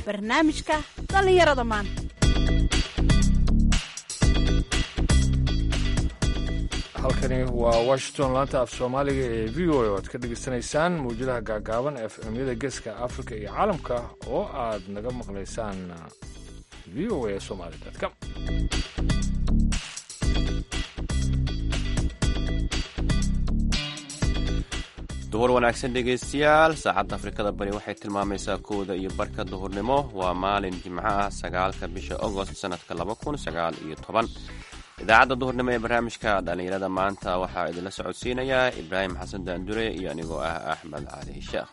barnaamijka dhallinyarada maanta halkani waa washington laanta af soomaaliga ee v o a oo aad ka dhegaysanaysaan mawjadaha gaagaaban f m-yada geeska afrika iyo caalamka oo aad naga maqlaysaan v o a somali com duhur wanaagsan dhegaystayaal saacadda afrikada bari waxay tilmaamaysaa kowda iyo barka duhurnimo waa maalin jimco ah sagaalka bisha agost sannadka laba kun sagaal iyo toban idaacadda duhurnimo ee barnaamijka dhallinyarada maanta waxaa idinla socodsiinayaa ibraahim xasan daandure iyo anigoo ah axmed cali sheekh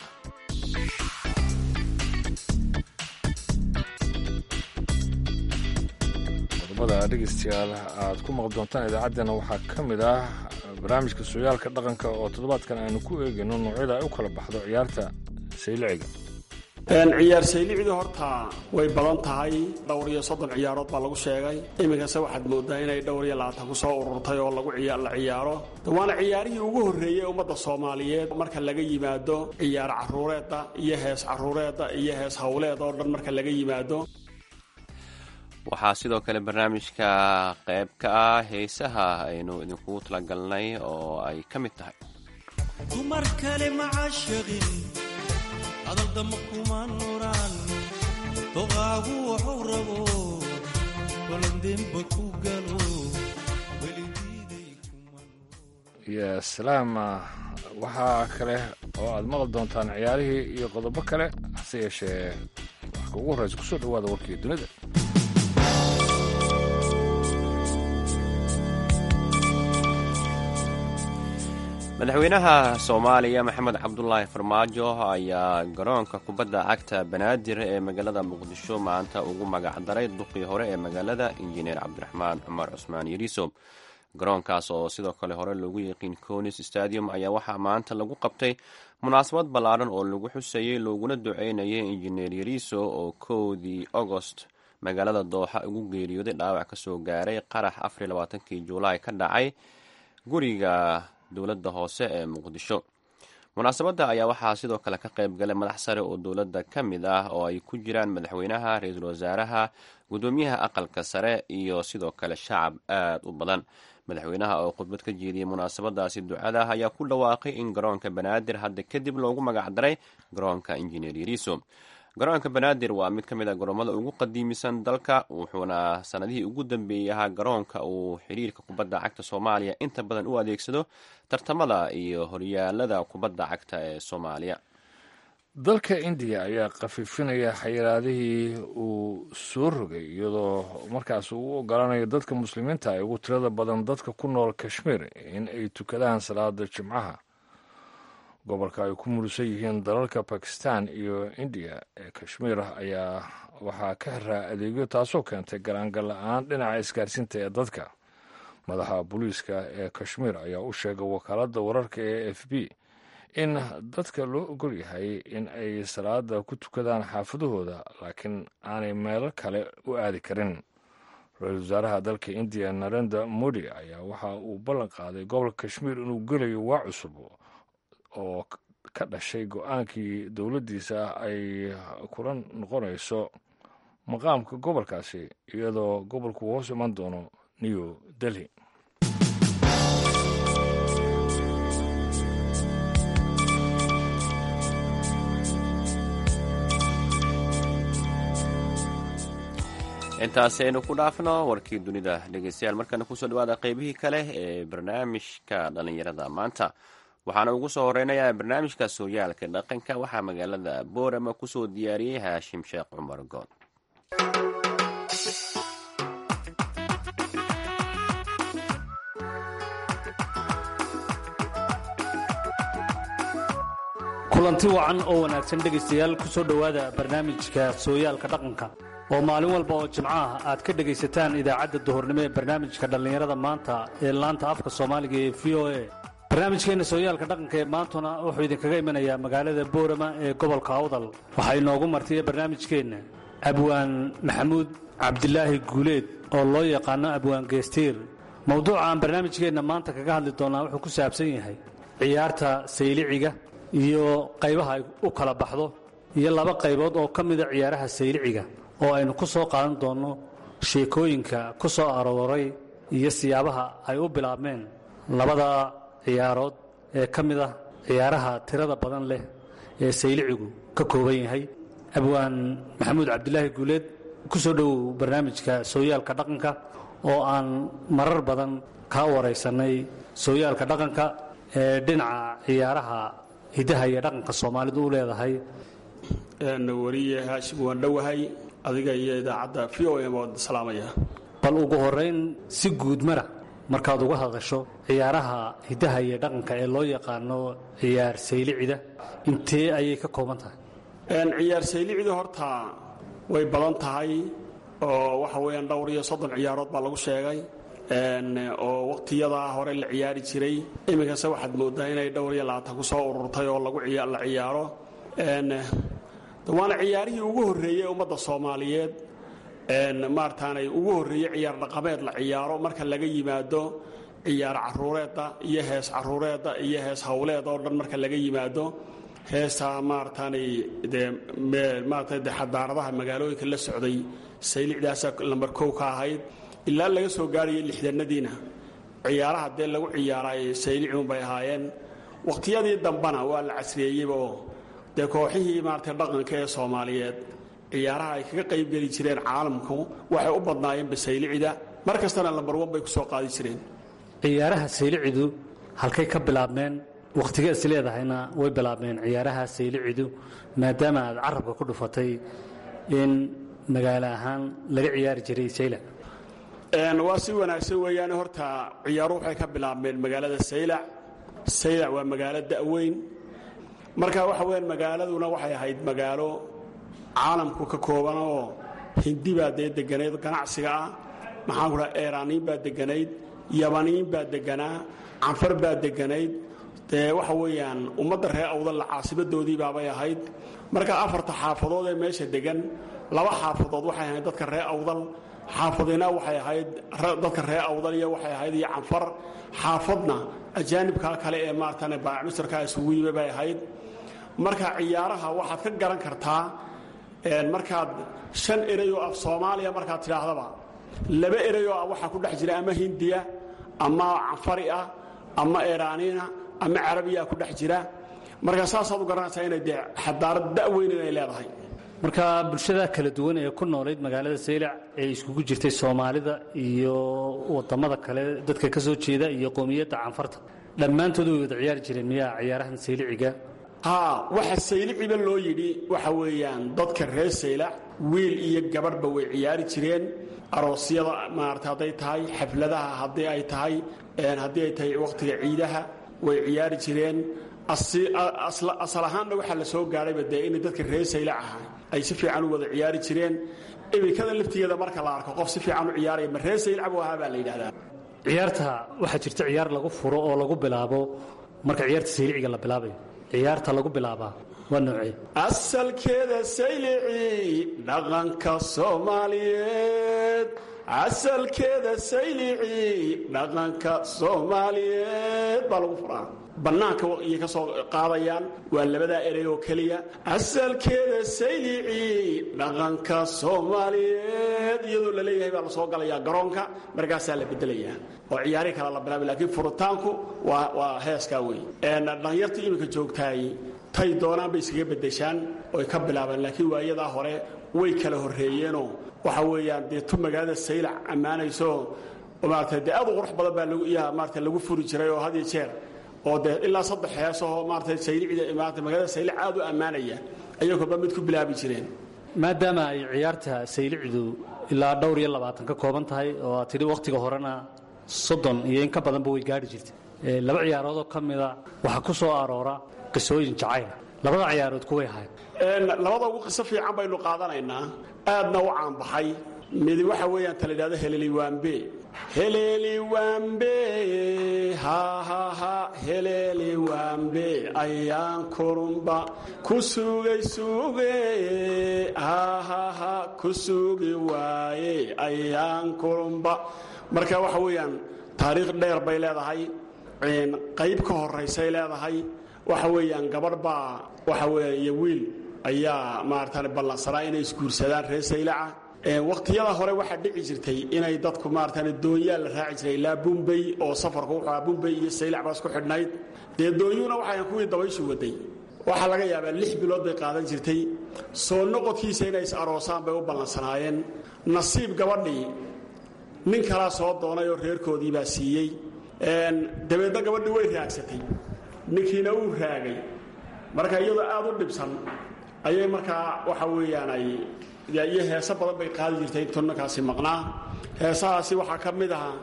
qodobada dhegaystayaal aad ku maqli doontaan idaacaddeenna waxaa ka mid ah barnaamijka sooyaalka dhaqanka oo toddobaadkan aynu ku eegayno noocyada ay u kala baxdo ciyaarta sayliciga ciyaar saylicdu horta way badan tahay dhowr iyo soddon ciyaarood baa lagu sheegay iminkase waxaad moodaa inay dhowr iyo labaatan ku soo ururtay oo lagu la ciyaaro waana ciyaarihii ugu horreeyey ummadda soomaaliyeed marka laga yimaado ciyaar caruureedda iyo hees caruureedda iyo hees howleed oo dhan marka laga yimaado waxaa sidoo kale barnaamijka qayb ka ah heesaha aynu idinkugu talagalnay oo ay ka mid tahay dumar kale macashaqin adaldama kuma nuraan doqaagu wuxuu rabo balandeenba ku galo iyo salaam waxaa kale oo aad maqli doontaan ciyaarihii iyo qodobo kale hase yeeshee wax kuugu horreysa kusoo dhawaada warkii dunida madaxweynaha soomaaliya maxamed cabdulaahi farmaajo ayaa garoonka kubadda cagta banaadir ee magaalada muqdisho maanta ugu magacdaray duqii hore ee magaalada injineer cabdiraxmaan cumar cusmaan yariiso garoonkaas oo sidoo kale hore loogu yiqiin conis stadium ayaa waxaa maanta lagu qabtay munaasabad ballaaran oo lagu xusayey looguna duceynayay injineer yariiso oo kowdii agost magaalada dooxa ugu geeriyooday dhaawac kasoo gaaray qarax afariy labaatankii juulaay ka dhacay guriga dowladda hoose ee muqdisho munaasabadda ayaa waxaa sidoo kale ka qayb galay madax sare oo dowladda ka mid ah oo ay ku jiraan madaxweynaha ra-iisul wasaaraha gudoomiyaha aqalka sare iyo sidoo kale shacab aad u badan madaxweynaha oo khudbad ka jeediyey munaasabadaasi ducada ayaa ku dhawaaqay in garoonka banaadir hadda kadib loogu magacdaray garoonka injineer yariiso garoonka banaadir waa mid ka mid a garoomada ugu qadiimisan dalka wuxuuna sanadihii ugu dambeeyey ahaa garoonka uu xiriirka kubadda cagta soomaaliya inta badan u adeegsado tartamada iyo horyaalada kubadda cagta ee soomaaliya dalka indiya ayaa khafiifinaya xayiraadihii uu soo rogay iyadoo markaas uu u ogolaanayo dadka muslimiinta ay ugu tirada badan dadka ku nool kashmiir in ay tukadaan salaada jimcaha gobolka ay ku murusan yihiin dalalka bakistan iyo indiya ee kashmiir ayaa waxaa ka xiraa adeegyo taasoo keentay garaangal la-aan dhinaca isgaarsiinta ee dadka madaxa booliiska ee kashmiir ayaa u sheegay wakaaladda wararka ee f b in dadka loo ogol yahay in ay salaada ku tukadaan xaafadahooda laakiin aanay meelo kale u aadi karin ra-iisul wasaaraha dalka indiya narenda modi ayaa waxa uu ballan qaaday gobolka kashmiir inuu gelayo waa cusub oo ka dhashay go-aankii dowladdiisa ay kula noqonayso maqaamka gobolkaasi iyadoo gobolku hoos iman doono new delhi intaasi aynu ku dhaafno warkii dunida dhegeystayaal markana kusoo dhawaada qeybihii kale ee barnaamijka dhallinyarada maanta waxaana ugu soo horeynayaa barnaamijka sooyaalka dhaqanka waxaa magaalada boorama kusoo diyaariyey haashim sheekh cumar good kulanti wacan oo wanaagsan dhegaystayaal ku soo dhowaada barnaamijka sooyaalka dhaqanka oo maalin walba oo jimco ah aad ka dhegaysataan idaacadda duhurnimo ee barnaamijka dhallinyarada maanta ee laanta afka soomaaliga ee v o a barnaamijkeenna sooyaalka dhaqanka ee maantuna wuxuu idinkaga imanayaa magaalada boorama ee gobolka awdal waxaa inoogu martiya barnaamijkeenna abwaan maxamuud cabdilaahi guuleed oo loo yaqaano abwaan geestiir mowduuca aan barnaamijkeenna maanta kaga hadli doonnaa wuxuu ku saabsan yahay ciyaarta sayliciga iyo qaybaha ay u kala baxdo iyo laba qaybood oo ka mida ciyaaraha sayliciga oo aynu ku soo qaadan doonno sheekooyinka ku soo arooray iyo siyaabaha ay u bilaabmeen labada ciyaarood ee ka mid ah ciyaaraha tirada badan leh ee saylicigu ka kooban yahay abwaan maxamuud cabdilaahi guuleed ku soo dhowow barnaamijka sooyaalka dhaqanka oo aan marar badan kaa waraysannay sooyaalka dhaqanka ee dhinaca ciyaaraha hiddaha iyo dhaqanka soomaalidu u leedahay wariye haashim waan dhowahay adiga iyo idaacadda v o m waan salaamaya bal ugu horayn si guud mara markaad uga hadasho ciyaaraha hiddaha iyo dhaqanka ee loo yaqaano ciyaar saylicida intee ayay ka kooban tahay ciyaar saylicdu horta way badan tahay oo waxa weeyaan dhowr iyo soddon ciyaarood baa lagu sheegay oo wakhtiyadaa hore la ciyaari jiray iminkase waxaad moodaa inay dhowr iyo labaatan ku soo ururtay oo lagu la ciyaaro waana ciyaarihii ugu horreeyey ummadda soomaaliyeed maarataanay ugu horreeyey ciyaar dhaqameed la ciyaaro marka laga yimaado ciyaar caruureedda iyo hees caruureedda iyo hees hawleed oo dhan marka laga yimaado heestaa maarataanay dee maarata de xadaaradaha magaalooyinka la socday saylicdaasa lambar kow ka ahayd ilaa laga soo gaarayay lixdanadiina ciyaaraha dee lagu ciyaaraay saylicunbay ahaayeen wakhtiyadii dambana waa la casriyeeyeyoo dee kooxihii maarata dhaqanka ee soomaaliyeed ciyaaraha ay kaga qaybgeli jireen caalamku waxay u badnaayeen basaylicida mar kastana lambarwan bay ku soo qaadi jireen ciyaaraha saylicidu halkay ka bilaabmeen wakhtiga is leedahayna way bilaabmeen ciyaaraha saylicidu maadaama aad carabka ku dhufatay in magaalo ahaan laga ciyaari jiray saylac waa si wanaagsan weeyaan horta ciyaaruhu waxay ka bilaabmeen magaalada saylac saylac waa magaalo da'weyn marka waxa weyaan magaaladuna waxay ahayd magaalo caalamku ka kooban oo hindi baa dee deganayd ganacsiga ah maxaan ku dhaha eraaniin baa deganayd yabaniin baa deganaa canfar baa deganayd dee waxa weeyaan ummadda reer awdal caasimadoodii baabay ahayd marka afarta xaafadood ee meesha degan laba xaafadood waxay ahayd dadka reer awdal xaafadina waxay ahayd dadka reer awdal iyo waxay ahayd iyo canfar xaafadna ajaanibkaa kale ee maaratan baamisarkaa isugu yimi bay ahayd marka ciyaaraha waxaad ka garan kartaa markaad shan erayoo af soomaaliya markaad tidhaahdaba laba erayoo ah waxaa ku dhex jira ama hindiya ama canfari ah ama eraaniina ama carabiyaa ku dhex jira marka saasaad u garanaysaa inay dee xadaarad da'weyn inay leedahay marka bulshada kala duwan ee ku noolayd magaalada saylac ee iskugu jirtay soomaalida iyo wadamada kale dadka ka soo jeeda iyo qowmiyadda canfarta dhammaantood way wada ciyaari jireen miyaa ciyaarahan sayliciga haa waxa sayliciba loo yidhi waxa weeyaan dadka reer saylac wiil iyo gabadhba way ciyaari jireen aroosyada maarata hadday tahay xafladaha haddii ay tahay haddii ay tahay wakhtiga ciidaha way ciyaari jireen asal ahaanna waxaa la soo gaadhayba dee inay dadka reer saylac ahaa ay si fiican u wada ciyaari jireen iminkada laftigeeda marka la arko qof si fiican u ciyaaraya ma reer saylac buu ahaa baa la yidhahdaa ciyaarta waxaa jirta ciyaar lagu furo oo lagu bilaabo marka ciyaarta sayliciga la bilaabayo ciyaarta lagu bilaabaa waa noocee asalkeeda saylici dhaqanka soomaaliyeed asalkeeda saylici dhaqanka soomaaliyeed baa lagu furaa bannaanka iyay ka soo qaadayaan waa labadaa erey oo keliya asalkeeda saylici dhaqanka soomaaliyeed iyadoo la leeyahay baa la soo galayaa garoonka markaasaa la bedelayaa oo ciyaari kala la bilaabay laakiin furitaanku waa waa heeskaa wey dhalinyarta iminka joogtaay tay doonaan bay iskaga bedeshaan oy ka bilaabaan laakiin waayadaa hore way kala horreeyeenoo waxa weeyaan dee tu magaalada saylac ammaanayso maarata dee aad u qurux badan baa yaa maarata lagu furi jiray oo had iyo jeer oo dee ilaa saddex heesahoo maarata saylicda maarata magaalada saylac aad u ammaanaya ayay kolba mid ku bilaabi jireen maadaama ay ciyaarta saylicdu ilaa dhowr iyo labaatan ka kooban tahay oo aad tidhi wakhtiga horena soddon iyo in ka badanba way gaadhi jirtay laba ciyaaroodoo ka mida waxaa ku soo aroora qisooyin jacayla labada ciyaarood kuway ahayd labada ugu qiso fiican baynu qaadanaynaa aadna u caanbaxay mid waxa weeyaan ta la yidhahdo heleliwaambe heleliwaambe hahaha heleliwaambe ayaan kurumba ku sugay suge hahaha ku sugi waaye ayaan kurumba marka waxa weeyaan taariikh dheer bay leedahay qayb ka horaysay leedahay waxa weeyaan gabadh baa waxa weeya iyo wiil ayaa maaratan ballansanaa inay isguursadaan reer saylaca wakhtiyada hore waxaa dhici jirtay inay dadku maaratan doonyaa la raaci jiray ilaa bumbey oo safarku wuxuu ahaa bumbey iyo saylac baa isku xidhnayd dee doonyuhuna waxayan kuwii dabayshu waday waxaa laga yaabaa lix bilood bay qaadan jirtay soo noqodkiisa inay is aroosaan bay u ballansanaayeen nasiib gabadhii nin kalaa soo doonay oo reerkoodii baa siiyey dabeedna gabadhii way raagsatay ninkiina uu raagay marka iyadoo aad u dhibsan ayay markaa waxa weeyaan ay iyo heeso badan bay qaadi jirtay intuu ninkaasi maqnaa heesahaasi waxaa ka mid ahaa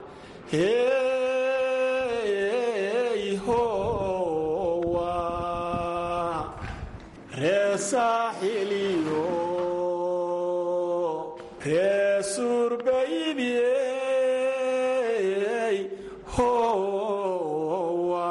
hey howa ree saaxiliyo ree suurbaydiyey howa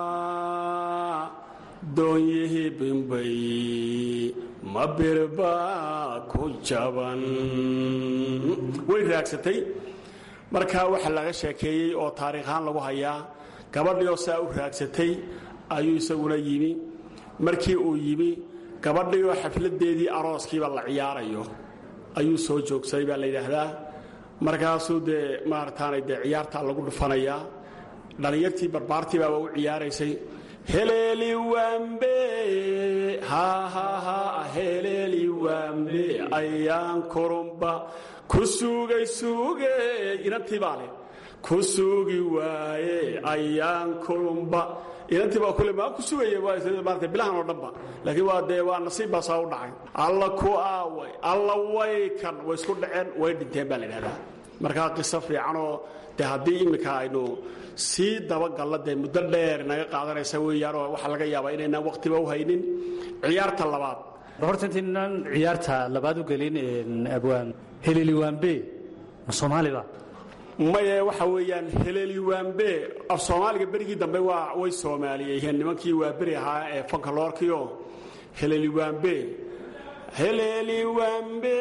doonyihii bimbay ma birba ku jaban way raagsatay markaa waxaa laga sheekeeyey oo taariikhaan lagu hayaa gabadhii oo saa u raagsatay ayuu isaguna yimi markii uu yimi gabadhii oo xafladeedii arooskiiba la ciyaarayo ayuu soo joogsaday baa la yidhaahdaa markaasuu dee maarataanay dee ciyaartaa lagu dhufanayaa dhallinyartii barbaartii baaba u ciyaaraysay heleeli wambe hahaha heleeli wambe ayaan kurumba ku sugay suge inantii baa leh ku sugi waaye ayaan kurumba inantii baa kule maa ku sugaya maarata bilahan oo dhanba laakiin waa dee waa nasiib baa saa u dhacay alla ku aaway alla way kan way isku dhaceen way dhinteen baa la yidhahdaa markaa qiso fiicanoo dee haddii iminka aynu sii dabagalla dee muddo dheer naga qaadanaysa weeyaanoo waxaa laga yaabaa inaynaan waqtiba u haynin ciyaarta labaad horta intaynaan ciyaarta labaad u gelin abwaan heleliwaanbe ma soomaaliba maye waxa weeyaan heleliwaanbe af soomaaliga berigii dambe waa way soomaaliyeeyeen nimankii waa beri ahaa ee fankaloorkiio heleliwaanbe heleliwaanbe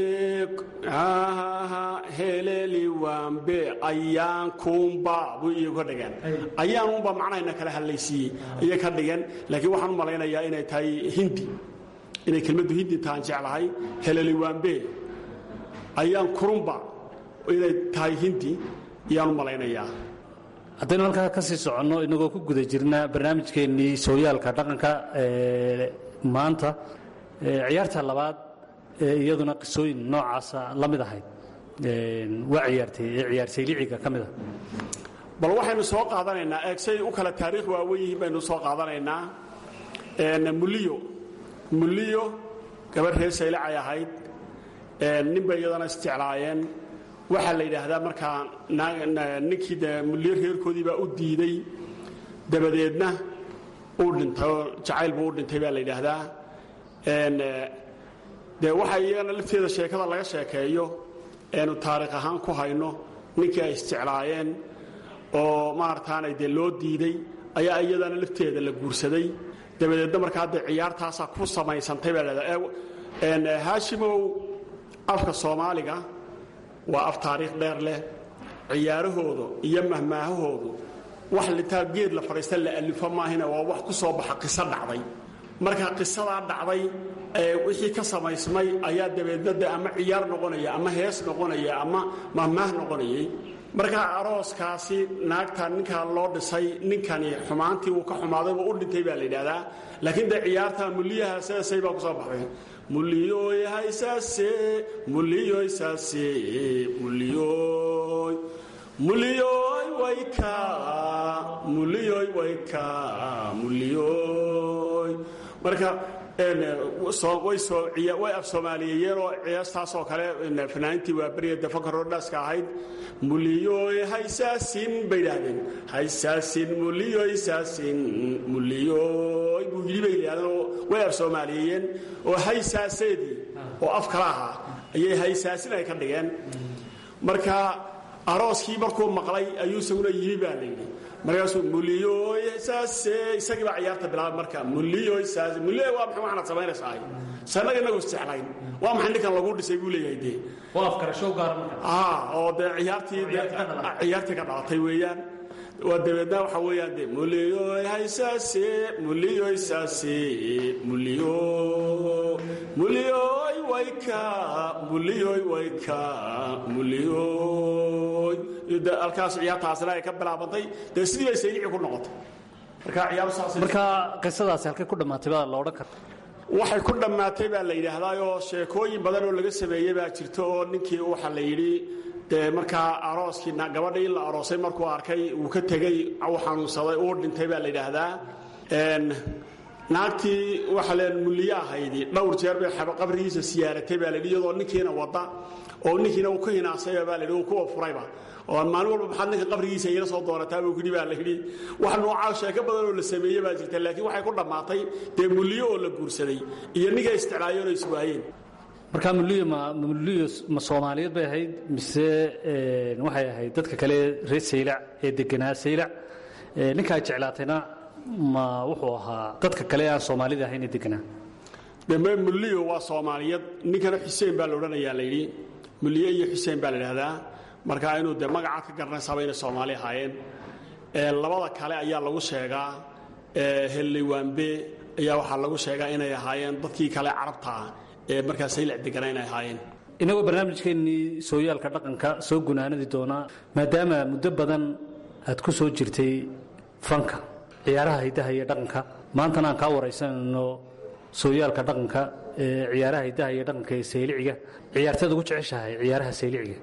heleliwaanbe ayaan kuumba buu iyagu ka dhigeen ayaan unba macnahayna kala hadlaysiiyey ayay ka dhigeen laakiin waxaan u malaynayaa inay tahay hindi inay kelmaddu hindi tahaan jeclahay heleliwaanbe ayaan kurumba inay tahay hindi ayaan u malaynayaa haddaynu halkaa ka sii soconno inagoo ku guda jirna barnaamijkeennii sooyaalka dhaqanka ee maanta ciyaarta labaad ee iyaduna qisooyin noocaasa la mid ahayd waa ciyaartay ee ciyaarsayliciga ka mid ah bal waxaynu soo qaadanaynaa eegsay u kala taariikh waawen yihiin baynu soo qaadanaynaa muliyo muliyo gabadh reer saylacay ahayd nin bay iyadana isjeclaayeen waxaa la yidhaahdaa markaa ninkii de muliyo reerkoodii baa u diiday dabadeedna uu dhintay oo jacayl buu u dhintay baa la yidhaahdaa dee waxa iyagana lafteeda sheekada laga sheekeeyo eenu taariikh ahaan ku hayno ninkii ay isjeclaayeen oo maarataanay dee loo diiday ayaa iyadana lafteeda la guursaday dabadeedna markaa dee ciyaartaasaa ku samaysantay baa lahahdaa haashimow afka soomaaliga waa af taariikh dheer leh ciyaarahooda iyo mahmaahahoodu wax litaa geed la fadhiista la alifo maahina waa wax ku soo baxa qiso dhacday marka qisadaa dhacday wixii ka samaysmay ayaa dabeedna de ama ciyaar noqonaya ama hees noqonaya ama mahmaah noqonayay marka arooskaasi naagta ninkaa loo dhisay ninkani xumaantii uu ka xumaaday uu u dhintay baa la yidhaahdaa laakiin dee ciyaarta muliyaha seesay baa kusoo baxday muliyoy haysaase muliyoy saase muliyoy muliyoy wayka muliyoy wayka muliyoy marka way af soomaaliyeeyeen oo ciyaastaasoo kale fanaaniintii waa beriya defankarodhaska ahayd muliyoy haysaasin bay idhaahdeen haysaasin muliyoy saasin muliyoy buu yidhi bay yidhahdeen oo way af soomaaliyeeyeen oo haysaaseedii oo af kala ahaa ayay haysaasin ay ka dhigeen marka arooskii markuu maqlay ayuu isaguna yimi baa la yidhi markaasuu muliyoy saase isagii baa ciyaarta bilaabay marka muliyoy saase muliyoy waa maxay waxaad samaynaysaa sannaga inagu isjeclayn waa maxay ninkan lagu dhisay buu leeyahay dee waa afkarashow gaara marka aa oo dee ciyaartii ciyaartii ka dhalatay weeyaan waa dabeedna waxa weeyaan de muliyoy haysaase muliyoy saase muliyo muliyoy wayka muliyoy wayka muliyoy de halkaas ciyaartaasina ay ka bilaabantay dee sidii bay saylici ku noqotay marka ciyaaru saas marka qisadaasi halkay ku dhammaatay baa la odhan karta waxay ku dhammaatay baa la yidhaahdaayoo sheekooyin badan oo laga sameeyey baa jirta oo ninkii waxa la yidhi dee markaa arooskii gabadhii in la aroosay markuu arkay uu ka tegey uu xanuunsaday uu dhintay baa la yidhaahdaa naagtii waxa leen mulliye ahaydi dhowr jeer bay qabrigiisa siyaaratay baa layidhi iyadoo ninkiina wada oo ninkiina uu ka hinaasayba baa layidhi uu kuwa furayba oo maalin walba maxaad ninka qabrigiisa iila soo doonataa buu kidhi baa la yidhi wax noocaa sheeko badan oo la sameeye baa jirta laakiin waxay ku dhammaatay dee mulliyo oo la guursaday iyo ninka isticlaayeen oo iswaayeen marka muliyo ma muliyo ma soomaaliyeed bay ahayd mise waxay ahayd dadka kale reer saylac ee deganaa saylac ninkaa jeclaatayna ma wuxuu ahaa dadka kale aan soomaalida ahayn ee deganaa deme mulliyo waa soomaaliyeed ninkana xuseen baa la odhanayaa la yidhi mulliye iyo xuseen baa la idhahdaa marka inuu dee magacaad ka garanaysaaba inay soomaali ahaayeen labada kale ayaa lagu sheegaa helliwaanbe ayaa waxaa lagu sheegaa inay ahaayeen dadkii kale carabtaa ee markaa saylac degana inay ahaayeen inagoo barnaamijkeennii sooyaalka dhaqanka soo gunaanadi doonaa maadaama muddo badan aad ku soo jirtay fanka ciyaaraha hiddaha iyo dhaqanka maantana aan kaa waraysanayno sooyaalka dhaqanka ee ciyaaraha hiddaha iyo dhaqanka ee sayliciga ciyaarteed ugu jeceshahay ciyaaraha sayliciga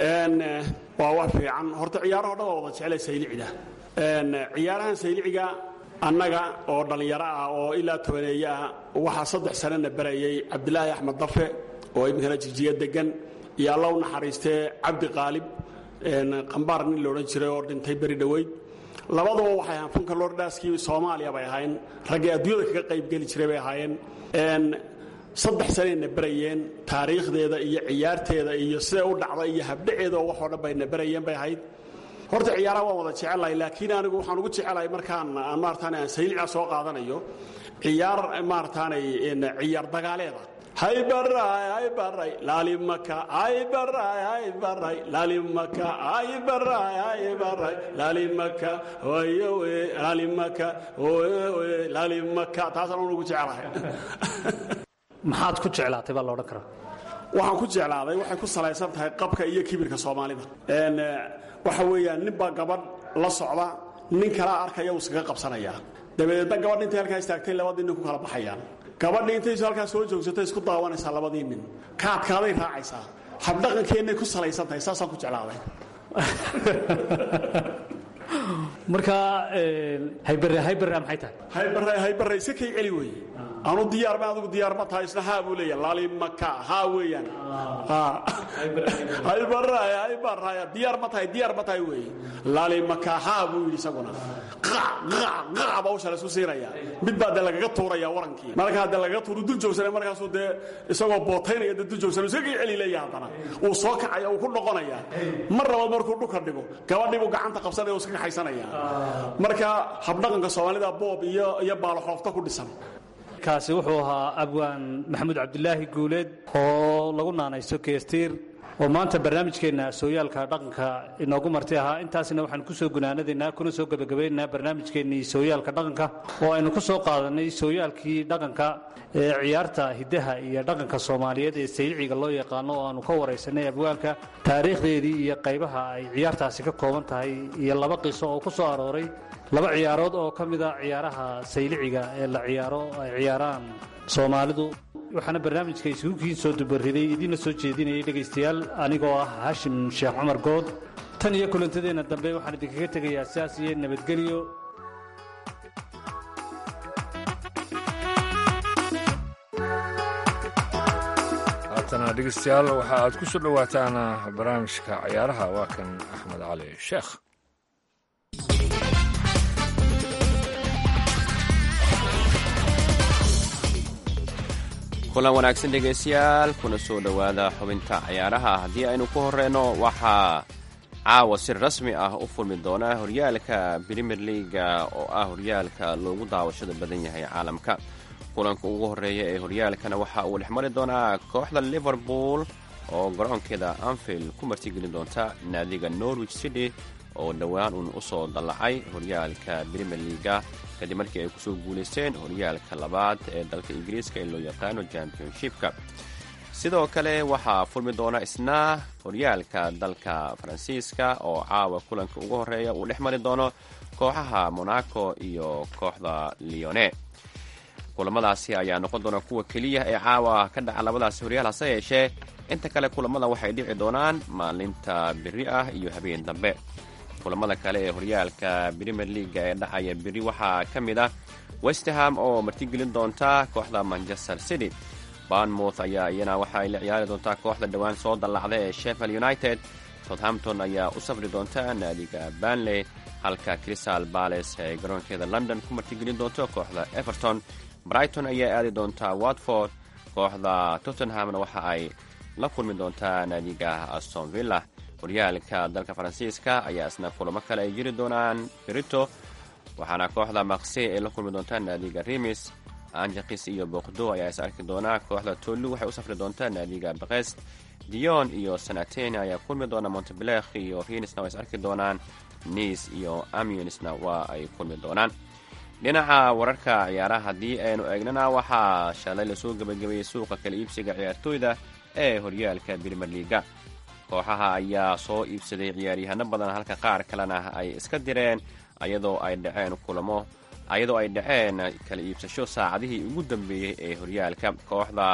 waa wax fiican horta ciyaaraho dhan waa wada jeclay saylicida ciyaarahan sayliciga annaga oo dhallinyaro ah oo ilaa tobaneeye ah waxaa saddex sanana barayay cabdilaahi axmed dafe oo iminkana jirjiya degan iyo alla u naxariistee cabdi qaalib qambaar nin loodhan jiray oo dhintay beri dhoweyd labaduba waxay ahaan funka lordhaaskii soomaaliya bay ahayn raggii adduunyada kaga qaybgeli jiray bay ahaayeen saddex sanayna barayeen taariikhdeeda iyo ciyaarteeda iyo siday u dhacda iyo habdhaceeda oo waxoo dhan bayna barayeen bay ahayd horta ciyaaraha waan wada jecelahay laakiin anigu waxaan ugu jecelahay markaan maarataane aan saylica soo qaadanayo ciyaar maarataanay ciyaar dagaaleeda haybaray haybaray laalimaka haybaray haybaray laalimaka haybaray haybaray laalimaka wayowe laalimaka wayowe laalimaka taasaan un ugu jecelahay maxaad ku jeclaatay baa la odhan karaa waxaan ku jeclaaday waxay ku salaysan tahay qabka iyo kibirka soomaalida waxa weeyaan ninbaa gabadh la socda nin kalaa arkaya uu iskaga qabsanayaa dabadeedna gabadh intay halkaa istaagtay labadii nin ku kala baxayaan gabadhii intaysu halkaa soo joogsatay isku daawanaysaa labadii nin ka adkaaday raacaysaa habdhaqankeennay ku salaysan tahay saasaan ku jeclaaday marka haybare haybare maxay tahay haybarray haybarray si kay celi weeye anu diyaar ma adigu diyaar ma tahay isna haa buu leeya laalimaka haa weeyaan haybarray haybarray diyaar ma tahay diyaar ma tahay weeye laalimaka haa buu yidhi isaguna qac qac qac baa usha la isku siinaya mid baa dee lagaga tuuraya warankii markaa dee lagaga tuuru dul joogsanay markaasuu dee isagoo bootaynaya dee dul joogsanay iska kay celi leeya haddana uu soo kacaya uu ku noqonaya mar labaad markuu dhulka dhigo gabadhii buu gacanta qabsanaya uu iska kaxaysanaya marka habdhaqanka soomaalida boob iyo iyo baaloxoofta ku dhisan kaasi wuxuu ahaa abwaan maxamuud cabdilaahi guuleed oo lagu naanayso keestiir oo maanta barnaamijkeenna sooyaalka dhaqanka inoogu marti ahaa intaasna waxaan ku soo gunaanadaynaa kuna soo gebagabaynaynaa barnaamijkeennii sooyaalka dhaqanka oo aynu ku soo qaadanay sooyaalkii dhaqanka ee ciyaarta hiddaha iyo dhaqanka soomaaliyeed ee sayliciga loo yaqaano oo aanu ka waraysanay abwaanka taariikhdeedii iyo qaybaha ay ciyaartaasi ka kooban tahay iyo laba qiso oo ku soo arooray laba ciyaarood oo ka mida ciyaaraha sayliciga ee la ciyaaro ay ciyaaraan soomaalidu waxaana barnaamijka isugukiin soo dubariday idiinla soo jeedinayay dhegaystayaal anigoo ah haashim sheekh cumar good tan iyo kulantadeenna dambe waxaan idinkaga tegayaa sidaas iyo nabadgelyo haatana dhegeystayaal waxa aad ku soo dhowaataan barnaamijka ciyaaraha waa kan axmed cali sheekh kulan wanaagsan dhegaystayaal kuna soo dhowaada xubinta ciyaaraha haddii aynu ku horeyno waxaa caawa si rasmi ah u furmi doona horyaalka brimier leaga oo ah horyaalka loogu daawashada badan yahay caalamka kulanka ugu horeeya ee horyaalkana waxa uu dhex mari doonaa kooxda liverpool oo garoonkeeda anfield ku martigelin doonta naadiga norwich city oo dhowaan uun usoo dallacay horyaalka brimier liaga kadib markii ay kusoo guulaysteen horyaalka labaad ee dalka ingiriiska ee loo yaqaano championshipka sidoo kale waxaa furmi doona isna horyaalka dalka faransiiska oo caawa kulanka ugu horeeya uu dhex mari doono kooxaha monaco iyo kooxda leone kulamadaasi ayaa noqon doona kuwa keliya ee caawa ka dhaca labadaasi horyaal hase yeeshee inta kale kulamada waxay dhici doonaan maalinta beri ah iyo habeen dambe kulamada kale ee horyaalka brimier leaga ee dhacaya beri waxaa ka mid ah westerham oo martigelin doonta kooxda manchester city barnmouth ayaa iyana waxa ay la ciyaari doontaa kooxda dhowaan soo dallacda ee sheffield united southampton ayaa u safri doonta naadiga banley halka crystal bales ay garoonkeeda london ku martigelin doonto kooxda everton brighton ayaa aadi doontaa watford kooxda tottenhamna waxa ay la kulmi doontaa naadiga aston villa horyaalka dalka faransiiska ayaa isna kulamo kale ay jiri doonaan berito waxaana kooxda maqse ay la kulmi doontaa naadiga rimis anjakis iyo boqdo ayaa is arki doonaa kooxda tolu waxay u safri doontaa naadiga bakest dion iyo sanatene ayaa kulmi doona montebelekh iyo rinisna waa is arki doonaan nice iyo amionsna waa ay kulmi doonaan dhinaca wararka ciyaaraha haddii aynu eegnana waxaa shalay lasoo gebagabeeyey suuqa kala iibsiga ciyaartooyda ee horyaalka brimier liaga kooxaha ayaa soo iibsaday ciyaaryahano badan halka qaar kalena ay iska direen ayadoo ay dhaceen kulamo ayadoo ay dhaceen kala iibsasho saacadihii ugu dambeeyey ee horyaalka kooxda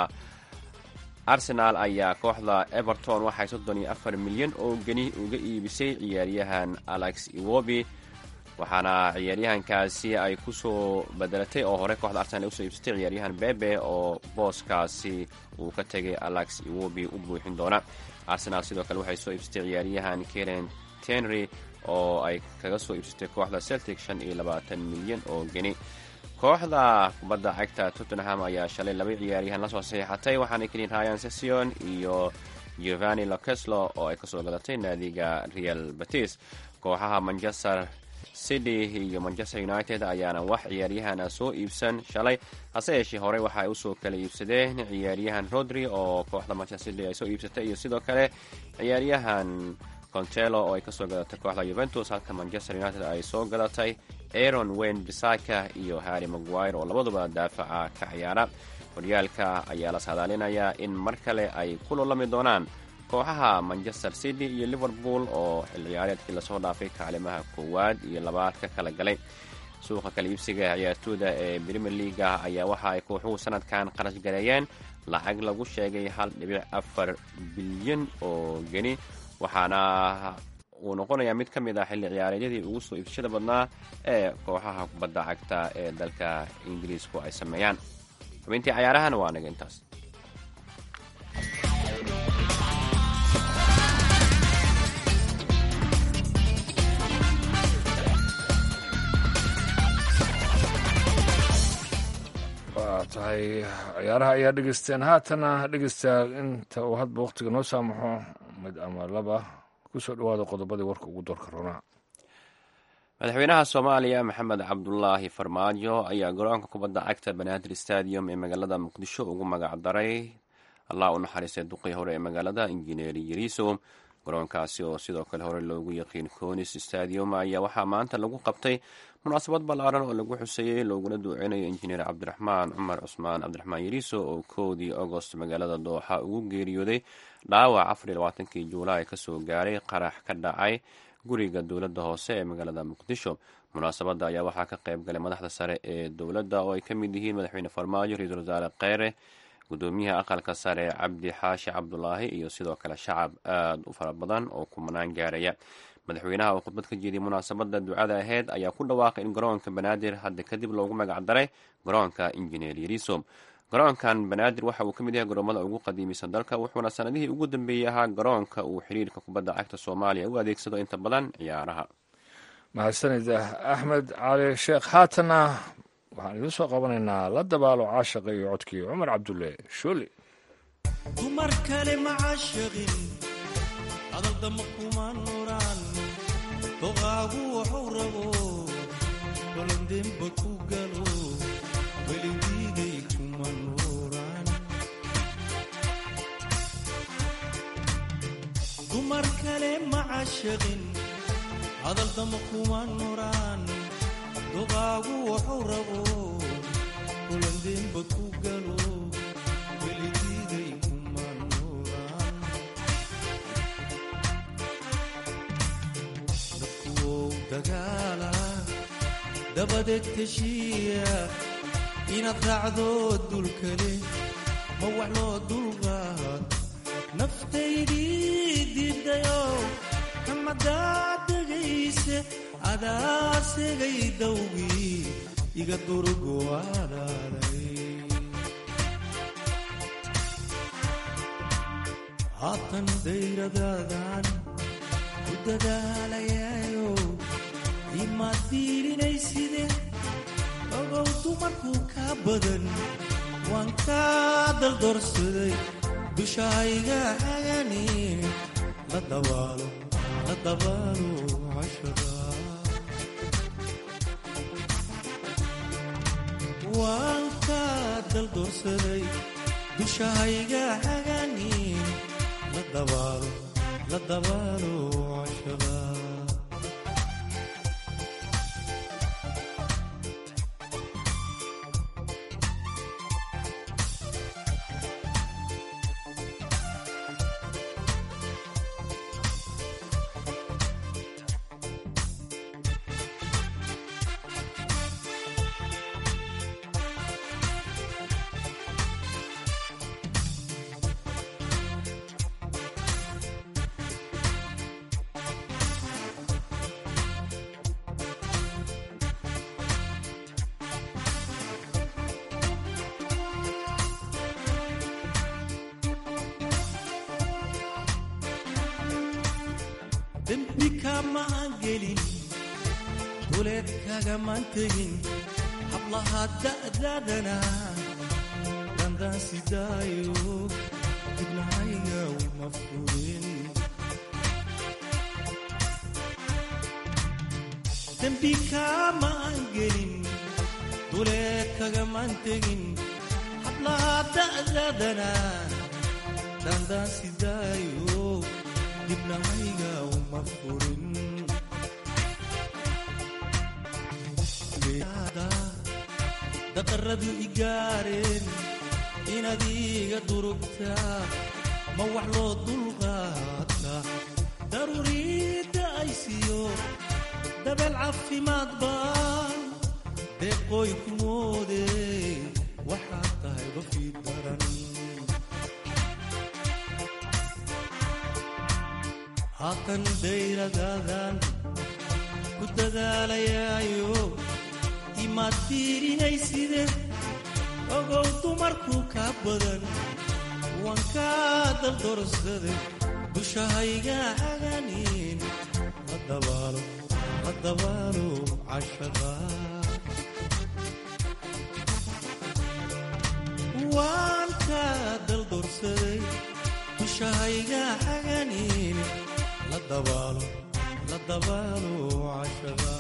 arsenaal ayaa kooxda everton waxay soddon iyo afar milyan oo geni uga iibisay ciyaaryahan alex iwobi waxaana ciyaaryahankaasi ay kusoo bedelatay oo hore kooxda arsenal ay usoo iibsatay ciyaaryahan bebe oo booskaasi uu ka tegay alex iwobi u buuxin doona arsenal sidoo kale waxay soo iibsatay ciyaaryahan karen tenry oo ay kaga soo iibsatay kooxda celtic shan iyo labaatan milyan oo geni kooxda kubadda cagta tottenham ayaa shalay laba ciyaaryahan lasoo saxiixatay waxaana keliin ryan session iyo giovanni loceslo oo ay kasoo gadatay naadiga real batis kooxaha manchester city iyo manchester united ayaana wax ciyaaryahana soo iibsan shalay hase yeeshee horey waxa ay usoo kala iibsadeen ciyaaryahan rodri oo kooxda manchester city ay soo iibsatay iyo sidoo kale ciyaaryahan contelo oo ay kasoo gadatay kooxda yuventus halka manchester united ay soo gadatay aron wayne bisaka iyo harry maguire oo labaduba daafaca ka ciyaara horyaalka ayaa la saadaalinayaa in mar kale ay ku lolami doonaan kooxaha manchester city iyo liverpool oo xil ciyaareedkii lasoo dhaafay kaalimaha koowaad iyo labaad ka kala galay suuqa kala iibsiga ciyaartooyda ee brimier leaga ayaa waxa ay kooxuhu sanadkan qarash gareeyeen lacag lagu sheegay hal dhibic afar bilyan oo geni waxaana uu noqonayaa mid ka mid ah xilli ciyaareedyadii ugu soo iibsashada badnaa ee kooxaha kubadda cagta ee dalka ingiriisku ay sameeyaan xubintii cayaarahana waa naga intaas waa tahay ciyaaraha ayaa dhegeysteen haatana dhegeystayaa inta uu hadba wakhtiga noo saamaxo mid ama laba kusoo dhawaada qodobadii warka ugu doorka roonaa madaxweynaha soomaaliya maxamed cabdulaahi farmaajo ayaa garoonka kubadda cagta banaadir stadium ee magaalada muqdisho ugu magacdaray allah u naxariistay duqii hore ee magaalada injineer yariso garoonkaasi oo sidoo kale hore loogu yaqiin conis stadium ayaa waxaa maanta lagu qabtay munaasabad ballaaran oo lagu xuseeyey looguna duucinayo injineer cabdiraxmaan cumar cusmaan cabdiraxmaan yariso oo koodii agost magaalada dooxa ugu geeriyooday dhaawac afar iyo labaatankii juulaay kasoo gaaray qarax ka dhacay guriga dowladda hoose ee magaalada muqdisho munaasabadda ayaa waxaa ka qayb galay madaxda sare ee dowladda oo ay ka mid yihiin madaxweyne farmaajo ra-iisul wasaare kheyre gudoomiyaha aqalka sare cabdi xaashi cabdulaahi iyo sidoo kale shacab aada u fara badan oo kumanaan gaaraya madaxweynaha oo khudbad ka jeediyay munaasabadda ducada aheyd ayaa ku dhawaaqay in garoonka banaadir hadda kadib loogu magacdaray garoonka injineer yariso garoonkan banaadir waxa uu ka mid yahay garoomada ugu qadiimisan dalka wuxuuna sanadihii ugu dambeeyey ahaa garoonka uu xiriirka kubadda cagta soomaaliya u adeegsado inta badan ciyaaraha mahadsanid axmed cali sheekh haatana waxaan idiin soo qabanaynaa la dabaalo caashaqa iyo codkii cumar cabdulle shooli dumar kale ma caashaqin adaldama kuma nuraan doqaagu waxuu rabo balandemba ku galo weligiigay kuma nuraan dumar kale ma caashaqin hadaldama kuma nuraan dogaagu wuxuu rabo kulandeenba ku galo weligiiday kuma nuraan dadkuwow dagaala dabadeed teshiya inaad raacdo dulkale ma wax loo dulqaad naftaydii diidayo kamadaad dhegayse adaa segay dawgii iga durgo alaalay haatan dayradaadan ku dadaalayayo imaad diilinayside ogow dumarkuu kaa badan waan kaa daldorsaday dushahayga hagani la dabaalo la dabaalo cashada waan kaa daldorsaday dushahayga hagani la dabaalo la dabaalo cashada dembi kamaan gelin duleed kagamaan tegin hablaha da'dadana dandaan sidaayo dibnahayga uma furin dembi kamaan gelin duleed kagamaan tegin hablaha da'dadana dandaan sidaayo dibnahayga uma furin daqaradu igaareen inaad iga durugtaa ma wax loo dulqaata daruuriidda ay siiyo dabeel caafimaad baan deeqooy ku moode waxaad tahay qofkii daran haatan dayradaadan ku dadaalayaayo imaad fiirinayside ogow dumarkuu kaa badan waan kaa daldorsaday dushahayga haganin la dabaalo la dabaalo cashada waan kaa daldorsaday dushahayga haganin la dabaalo la dabaalo cashada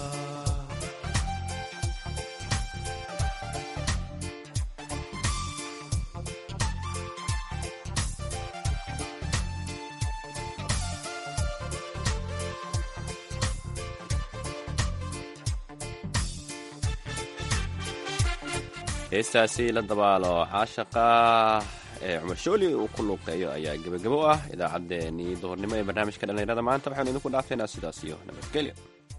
heestaasi la dabaalo caashaqa ee cumar shooli uu ku luuqeeyo ayaa gebagabo u ah idaacaddeenii duhurnimo ee barnaamijka dhallinyarada maanta waxaanu idinku dhaafeynaa sidaas iyo nabadgelyo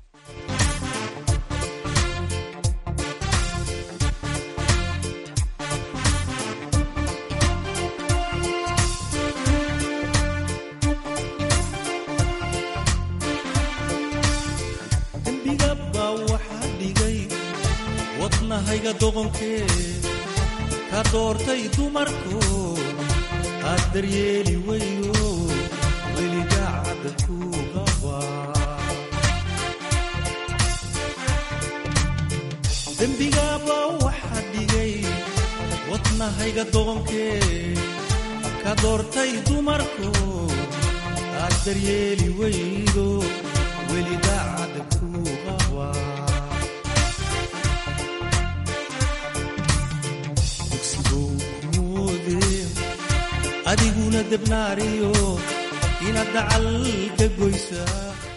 dembiga baa waxaa dhigay wadnahayga doqonkee ka doortay dumarku aad daryeeli weyo weligaacadda ku qabaa dembigaabaa waxaa dhigay wadnahayga doqonkee ka doortay dumarku aad daryeeli weydo weligaacadda ku qabaa dugsigow kumoode adiguna debnaariyo inaad dacal ka goysaa